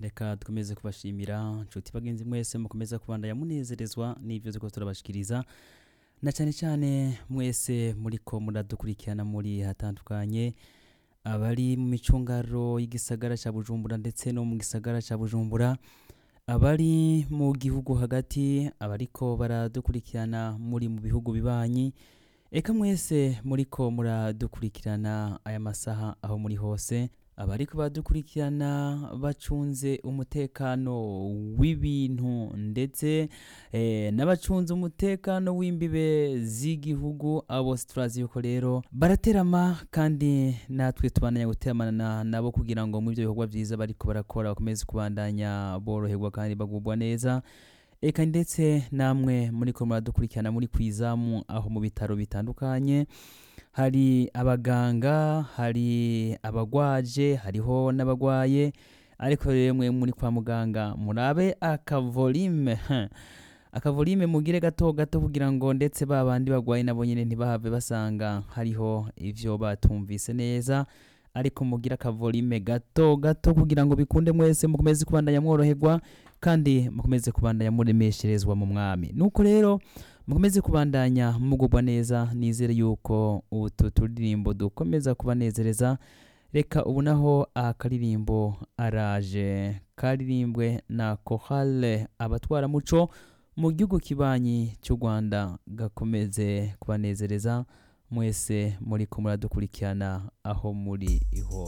reka dukomeze kubashimira nshuti bagenzi mwese mukomeza kubandanya munezerezwa n'ibyo turiko turabashikiriza na cyane cyane mwese muriko muradukurikirana muri hatandukanye abari mu micungaro y'igisagara cya bujumbura ndetse no mu gisagara cya bujumbura abari mu gihugu hagati abariko baradukurikirana muri mu bihugu bibanyi eka mwese muriko muradukurikirana aya masaha aho muri hose abariko badukurikirana bacunze umutekano w'ibintu ndetse eh, n'abacunze umutekano w'imbibe z'igihugu abo bose turazi yuko rero baraterama kandi natwe tubandanya guteramana nabo kugira ngo mu ibyo bikorwa byiza bariko barakora bakomeze kubandanya boroherwa kandi bagubwa neza eka ndetse namwe muriko muradukurikirana muri kwizamu aho mu bitaro bitandukanye hari abaganga hari abagwaje hariho n'abagwaye ariko rero mwe muri kwa muganga murabe akavolime heh. akavolime mugire gato gato kugira ngo ndetse ba bandi bagwaye nabo nyine ntibahave basanga hariho ivyo batumvise neza ariko mugire akavolime gato gato kugira ngo bikunde mwese mukomeze kubandanya mworoherwa kandi mukomeze kubandanya muremesherezwa mu mwami nuko rero mukomeze kubandanya mugubwa neza nizere yuko utu turirimbo dukomeza kubanezereza reka ubu naho akaririmbo araje karirimbwe na kohale abatwaramuco mu gihugu kibanyi cy'u rwanda gakomeze kubanezereza mwese muri ko muradukurikirana aho muri iho